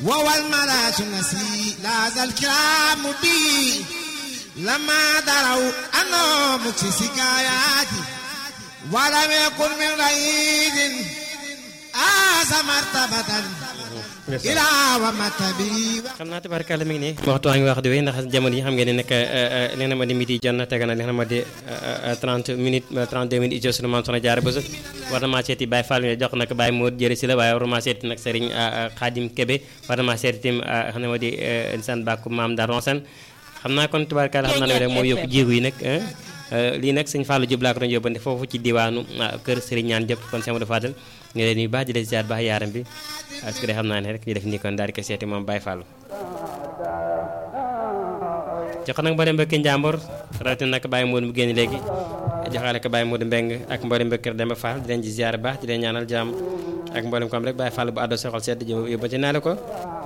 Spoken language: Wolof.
ووالملاش نسي لا ذا الكرام بي لما دروا أنه مكسي سكاياتي ولم يكن من رئيد آس مرتبة إلى ومتبي xam naa tabarkàlla mi ngi nii waxtu waa ngi wax di wéy ndax jamono yi xam ngeen ne nag li nga ma di midi jot na tega na li nga ma di 30 minutes 32 minutes ijo sunu maam soxna jaara bësu war na maa seeti Baye Fall mi jox nag Baye Modou jëri si la waaye war na maa seeti nag Serigne Khadim Kébé war na maa seeti tim xam ne ma di san bàkku maam da ronsen xam naa kon tabarkàlla xam naa ne rek moo yokk jéegu yi nag lii nag sëñ Fallou Diop laa ko doon yóbbante foofu ci diwaanu kër Serigne ñaan Diop kon Seydou Fadel nga leen nuyu baax di leen ziar baax yaaram bi parce que de xam naa ne rek ñu def nii kon daal di ko seeti moom Baye Fallou jox nag mboolem mbokki njàmbur rawatina nag Baye Modou mu génn léegi joxaale ko Baye Modou Mbeng ak mboolem mbokki kër Demba Fall di leen ci ziar baax di leen ñaanal jàmm ak mboolem ko am rek Baye Fall bu àddoo soxal sedd jëm yóbbante naa la ko